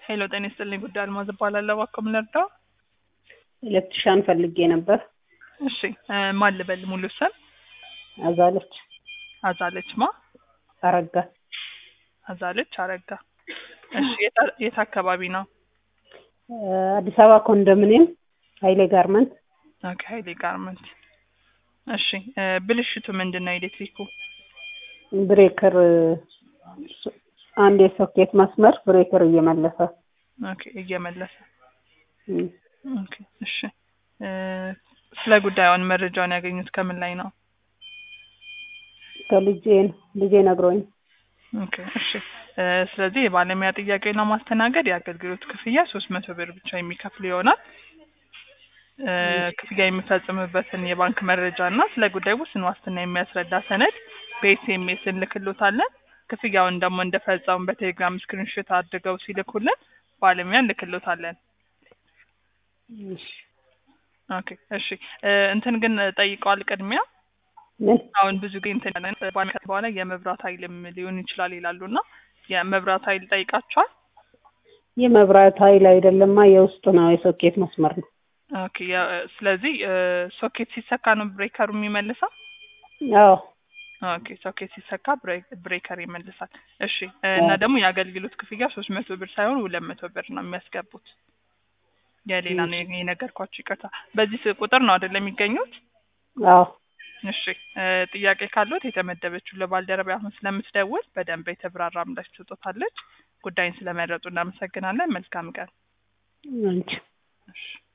ሄሎ ጤና ይስጥልኝ ጉዳይ አልማዝ እባላለሁ። እባክዎ ምን ልርዳው? ኤሌክትሪሻን ፈልጌ ነበር። እሺ እ ማን ልበል ሙሉ ስም? አዛለች አዛለች ማ? አረጋ አዛለች አረጋ። እሺ የት አ- የት አካባቢ ነው? እ አዲስ አበባ ኮንዶሚኒየም ኃይሌ ጋርመንት ኦኬ ሀይሌ ጋርመንት። እሺ እ ብልሽቱ ምንድን ነው ኤሌክትሪኩ? ብሬከር እ ሶ- አንድ የሶኬት መስመር ብሬከር እየመለሰ ኦኬ እየመለሰ እም፣ ኦኬ እሺ እ ስለ ጉዳዩን መረጃውን ያገኙት ከምን ላይ ነው? ከልጄ ነው ልጄ ነግሮኝ ኦኬ እሺ እ ስለዚህ የባለሙያ ጥያቄውን ለማስተናገድ የአገልግሎት ክፍያ ሶስት መቶ ብር ብቻ የሚከፍል ይሆናል። እ ክፍያ የሚፈጽምበትን የባንክ መረጃ እና ስለ ጉዳዩ ውስን ዋስትና የሚያስረዳ ሰነድ በኤስኤምኤስ እንልክሎታለን። ክፍያውን ደግሞ እንደፈጸሙ በቴሌግራም ስክሪንሾት አድርገው ሲልኩልን ባለሙያ እንልክሎታለን። እሺ። ኦኬ እሺ እ እንትን ግን ጠይቀዋል ቅድሚያ ምን አሁን ብዙ ጊዜ እንትን ያለን ባንክ በኋላ የመብራት ኃይልም ሊሆን ይችላል ይላሉ እና የመብራት ኃይል ጠይቃቸዋል። የመብራት ኃይል አይደለማ የውስጡ ነው የሶኬት መስመር ነው። ኦኬ ያ- ስለዚህ እ ሶኬት ሲሰካ ነው ብሬከሩ የሚመልሰው። አዎ ኦኬ ሶኬት ሲሰካ ብሬ- ብሬከር ይመልሳል። እሺ እ እና ደግሞ የአገልግሎት ክፍያ ሶስት መቶ ብር ሳይሆን ሁለት መቶ ብር ነው የሚያስገቡት። የሌላ ነው የነገርኳችሁ፣ ይቅርታ። በዚህ ስ- ቁጥር ነው አይደለም የሚገኙት? አዎ እሺ እ ጥያቄ ካሉት የተመደበችው ለባልደረባ አሁን ስለምትደውል በደንብ የተብራራ ምላሽ ትሰጦታለች። ጉዳይን ስለመረጡ እናመሰግናለን። መልካም ቀን። አንቺ እሺ